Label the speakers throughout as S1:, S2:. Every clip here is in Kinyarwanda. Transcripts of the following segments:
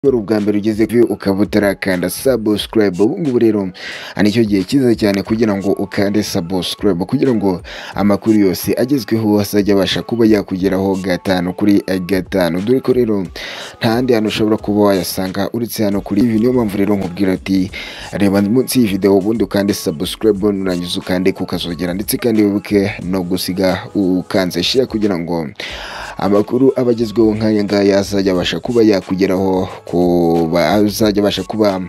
S1: wari ubwa mbere ugeze kuri uyu ukaba utarakanda subscribe ubu ngubu rero nicyo gihe cyiza cyane kugira ngo ukande subscribe kugira ngo amakuru yose agezweho azajya abasha kuba yakugeraho gatanu kuri gatanu dore ko rero nta handi hantu ushobora kuba wayasanga uretse hano kuri ibi niyo mpamvu rero nkubwira ati reba munsi y'iyi video ubundi ukande subscribe nurangiza ukande kukazogera ndetse kandi wibuke no gusiga ukanze share kugira ngo amakuru aba agezweho nk'aya ngaya azajya abasha kuba yakugeraho kuba azajya abasha kuba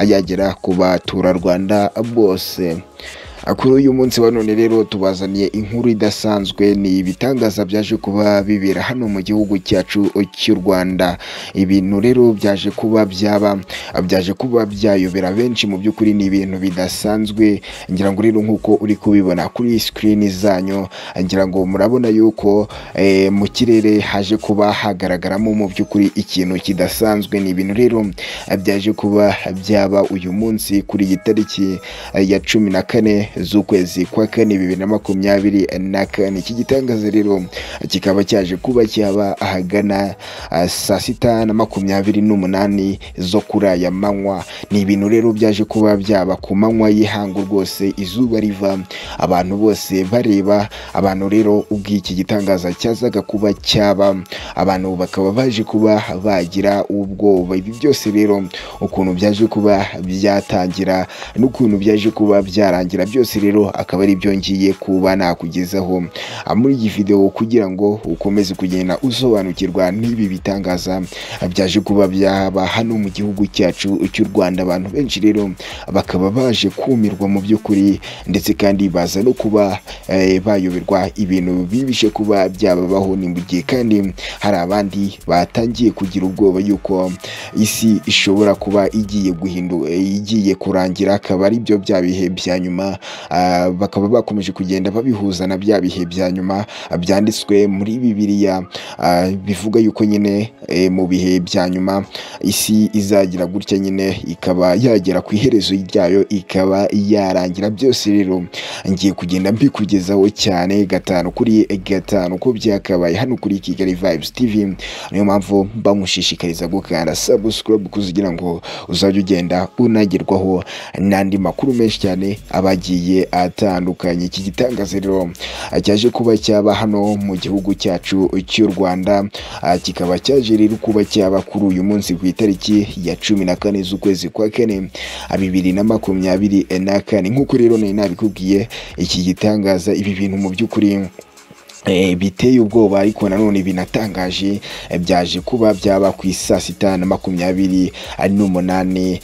S1: yagera ku baturarwanda bose kuri uyu munsi wa none rero tubazaniye inkuru idasanzwe ni ibitangaza byaje kuba bibera hano mu gihugu cyacu cy'u Rwanda ibintu rero byaje kuba byaba byaje kuba byayobera benshi mu by'ukuri ni ibintu bidasanzwe ngira ngo rero nk'uko uri kubibona kuri screen zanyu ngira ngo murabona yuko eh, mu kirere haje kuba hagaragaramo mu by'ukuri ikintu kidasanzwe ni ibintu rero byaje kuba byaba uyu munsi kuri iyi tariki eh, ya cumi na kane z'ukwezi kwa kane bibiri na makumyabiri na kane iki gitangaza rero kikaba cyaje kuba cyaba ahagana ah, saa sita na makumyabiri n'umunani zo kuri aya manywa ni ibintu rero byaje kuba byaba ku manywa y'ihangu rwose izuba riva abantu bose bareba abantu rero ubw'iki gitangaza cyazaga kuba cyaba abantu bakaba baje kuba bagira ubwoba ibi byose rero ukuntu byaje kuba byatangira n'ukuntu byaje kuba byarangira byose byose rero akaba ari byo ngiye kuba nakugezaho muri iyi video kugira ngo ukomeze kugenda usobanukirwa n'ibi bitangaza byaje kuba byaba hano mu gihugu cyacu cy'u Rwanda abantu benshi rero bakaba baje kumirwa mu by'ukuri ndetse kandi baza no kuba eh, bayoberwa ibintu bibishe kuba byababaho ni mu gihe kandi hari abandi batangiye kugira ubwoba yuko isi ishobora kuba igiye guhinduka igiye kurangira akaba ari byo bya bihe bya nyuma bakaba bakomeje kugenda babihuza na bya bihe bya nyuma byanditswe muri bibiliya bivuga yuko nyine mu bihe bya nyuma isi izagira gutya nyine ikaba yagera ku iherezo ryayo ikaba yarangira byose rero ngiye kugenda mbikugezaho cyane gatanu kuri gatanu ko byakabaye hano kuri kigali vibes tv niyo mpamvu bamushishikariza gukanda subscribe kugira ngo uzajye ugenda unagerwaho n'andi makuru menshi cyane abagiye atandukanye iki gitangaza rero cyaje kuba cyaba hano mu gihugu cyacu cy'u Rwanda kikaba cyaje rero kuba cyaba kuri uyu munsi ku itariki ya cumi na kane z'ukwezi kwa kane bibiri na makumyabiri na kane nk'uko rero nari nabikubwiye iki gitangaza ibi bintu mu by'ukuri biteye ubwoba ariko nanone binatangaje byaje kuba byaba ku isaa sita na makumyabiri n'umunani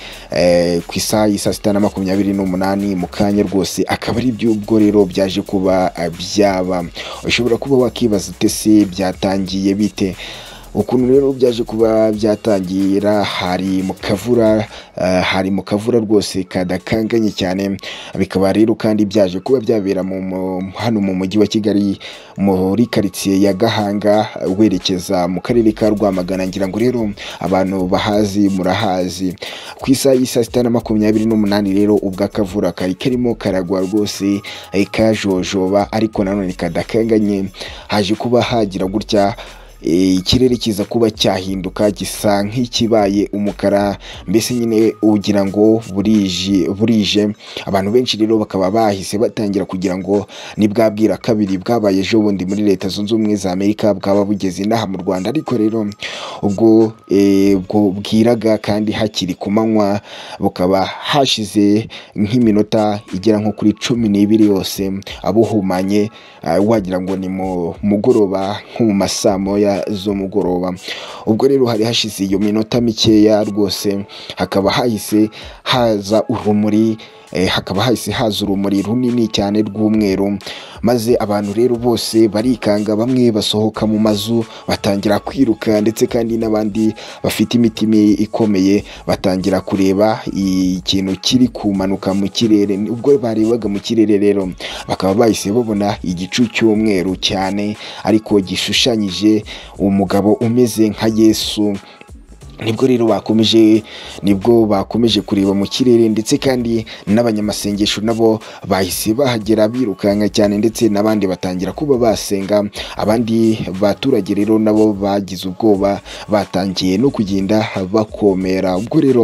S1: ku isaha y'i saa sita na makumyabiri n'umunani mu kanya rwose akaba ari by'ubwo rero byaje kuba byaba ushobora kuba wakibaza utese byatangiye bite ukuntu rero byaje kuba byatangira hari mu kavura hari mu kavura rwose kadakanganye cyane bikaba rero kandi byaje kuba byabera hano mu mujyi wa kigali muri karitsiye ya gahanga werekeza mu karere ka rwamagana ngira ngo rero abantu bahazi murahazi ku isaha y'i saa sita na makumyabiri n'umunani rero ubwo akavura kari karimo karagwa rwose kajojoba ariko nanone kadakanganye haje kuba hagira gutya ikirere kiza kuba cyahinduka gisa nk'ikibaye umukara mbese nyine ugira ngo burije burije abantu benshi rero bakaba bahise batangira kugira ngo ni bwa bwira kabiri bwabaye ejo bundi muri leta zunze ubumwe za amerika bwaba bugeze inaha mu rwanda ariko rero ubwo bwiraga kandi hakiri ku manywa bukaba hashize nk'iminota igera nko kuri cumi n'ibiri yose abuhumanye wagira ngo ni mu mugoroba nko mu ma saa moya z'umugoroba ubwo rero hari hashize iyo minota mikeya rwose hakaba hahise haza urumuri hakaba hahise haza urumuri runini cyane rw'umweru maze abantu rero bose barikanga bamwe basohoka mu mazu batangira kwiruka ndetse kandi n'abandi bafite imitima ikomeye batangira kureba ikintu kiri kumanuka mu kirere ubwo barebaga mu kirere rero bakaba bahise babona igicu cy'umweru cyane ariko gishushanyije umugabo umeze nka yesu nibwo rero bakomeje nibwo bakomeje kureba mu kirere ndetse kandi n'abanyamasengesho nabo bahise bahagera birukanka cyane ndetse n'abandi batangira kuba basenga abandi baturage rero nabo bagize ubwoba batangiye no kugenda bakomera ubwo rero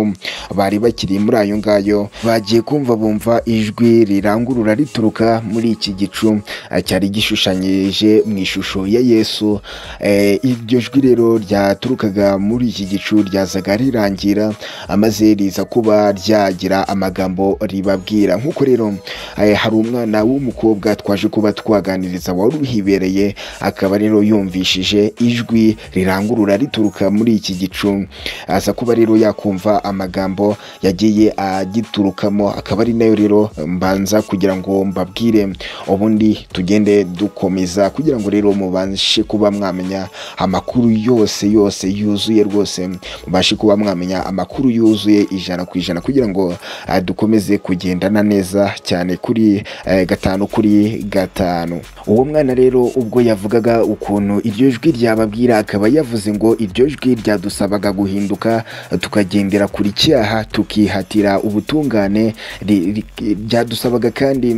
S1: bari bakiri muri ayo ngayo bagiye kumva bumva ijwi rirangurura rituruka muri iki gicu eh, cyari gishushanyije mu ishusho ya yesu Eh, iryo jwi rero ryaturukaga muri iki gicu ryazaga rirangira amaze riza kuba ryagira amagambo ribabwira nk'uko rero eh, hari umwana w'umukobwa twaje kuba twaganiriza wari uhibereye akaba rero yumvishije ijwi rirangurura rituruka muri iki gicu aza kuba rero yakumva amagambo yagiye agiturukamo akaba ari nayo rero mbanza kugira ngo mbabwire ubundi tugende dukomeza kugira ngo rero mubashe kuba mwamenya amakuru yose yose yuzuye rwose mubashe kuba mwamenya amakuru yuzuye ijana ku ijana kugira ngo eh, dukomeze kugendana neza cyane kuri eh, gatanu kuri gatanu uwo mwana rero ubwo yavugaga ukuntu iryo jwi ryababwira akaba yavuze ngo iryo jwi ryadusabaga guhinduka tukagendera kuri cyaha tukihatira ubutungane ri- ri- ryadusabaga kandi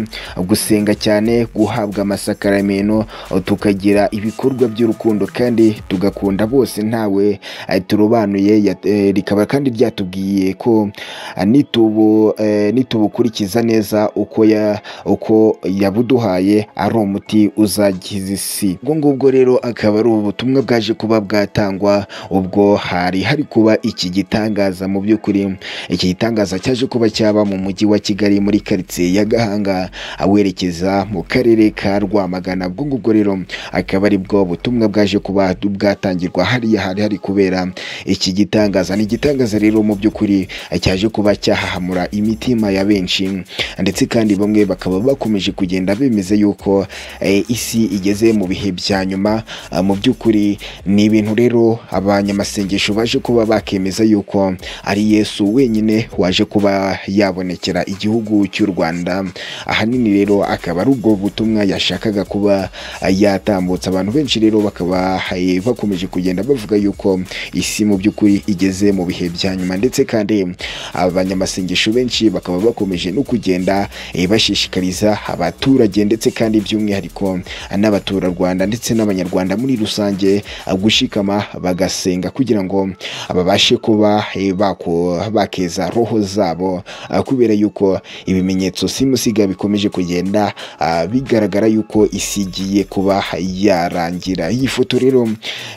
S1: gusenga cyane guhabwa amasakaramentu tukagira ibikorwa by'urukundo kandi tugakunda bose ntawe eh, turobanuye yat- eh, rikaba kandi ryatubwiye ko ah, nitubu eh, nitubukurikiza neza uko ya uko yabuduhaye ari umuti uzagiza isi ubwo ngubwo rero akaba ari ubutumwa bwaje kuba bwatangwa ubwo hari hari kuba iki gitangaza mu by'ukuri iki gitangaza cyaje kuba cyaba mu mujyi wa kigali muri karitsiye ya gahanga awerekeza mu karere ka rwamagana ubwo ngubwo rero akaba ari bwo butumwa bwaje kuba bwatangirwa hariya hari hari kubera iki gitangaza ni igitangaza rero mu by'ukuri cyaje kuba cyahahamura imitima ya benshi ndetse kandi bamwe bakaba bakomeje kugenda bemeza yuko eh, isi igeze mu bihe bya nyuma Ah, mu by'ukuri ni ibintu rero abanyamasengesho baje kuba bakemeza yuko ari yesu wenyine waje kuba yabonekera igihugu cy'u rwanda ahanini rero akaba ari ubwo butumwa yashakaga kuba ah, yatambutsa abantu benshi rero bakaba eh, bakomeje kugenda bavuga yuko isi mu by'ukuri igeze mu bihe bya nyuma ndetse kandi abanyamasengesho benshi bakaba bakomeje no kugenda eh, bashishikariza abaturage ndetse kandi by'umwihariko n'abaturarwanda ndetse n'abanyarwanda muri rusange ah, gushikama bagasenga kugira ngo babashe kuba eh, bako- bakeza roho zabo ah, kubera yuko ibimenyetso simusiga bikomeje kugenda ah, bigaragara yuko isi igiye kuba yarangira iyi foto rero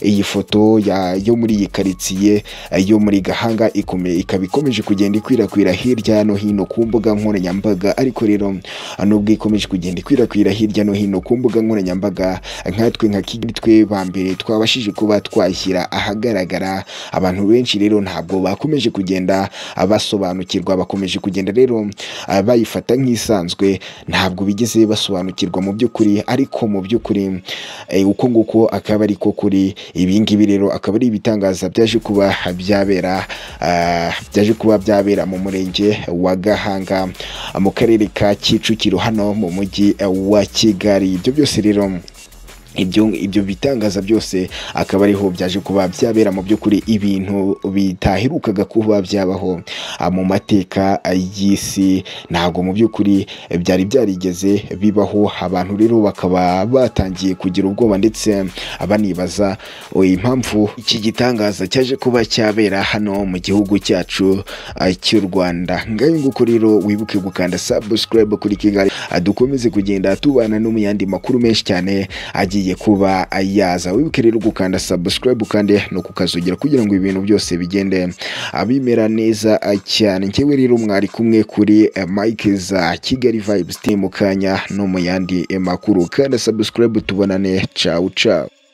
S1: iyi foto ya- yo muri iyi karitsiye eh, yo muri gahanga ikome- ikaba ikomeje kugenda ikwirakwira hirya no hino ku mbuga nkoranyambaga ariko rero nubwo ikomeje kugenda ikwirakwira hirya no hino ku mbuga nkoranyambaga nkatwe nka kigali twe ba mbere twabashije kuba twashyira ahagaragara abantu benshi rero ntabwo bakomeje kugenda basobanukirwa bakomeje kugenda rero ah, bayifata nk'isanzwe ntabwo bigeze basobanukirwa mu by'ukuri ariko mu by'ukuri eh, uko nguko akaba ari ko kuri ibi ngibi rero akaba ari ibitangaza byaje kuba byabera ah, byaje kuba byabera mu murenge wa gahanga mu karere ka kicukiro hano mu mujyi wa kigali ibyo byose rero ibyo ibyo bitangaza byose akaba ariho byaje kuba byabera mu by'ukuri ibintu bitaherukaga kuba byabaho ah, mu mateka y'isi ntabwo mu by'ukuri eh, byari byarigeze bibaho abantu rero bakaba batangiye kugira ubwoba ndetse banibaza oh, impamvu iki gitangaza cyaje kuba cyabera hano mu gihugu cyacu ah, cy'u rwanda ngayo nguko rero wibuke gukanda subscribe kuri kigali Ah, dukomeze kugenda tubana no mu yandi makuru menshi cyane agiye kuba yaza wibuke rero gukanda subscribe kandi no kukazugira kugira ngo ibintu byose bigende abimera neza ah, cyane njyewe rero mwari kumwe kuri eh, mike za kigali vibes team mu kanya no mu yandi eh, makuru kanda subscribe tubonane ciao ciao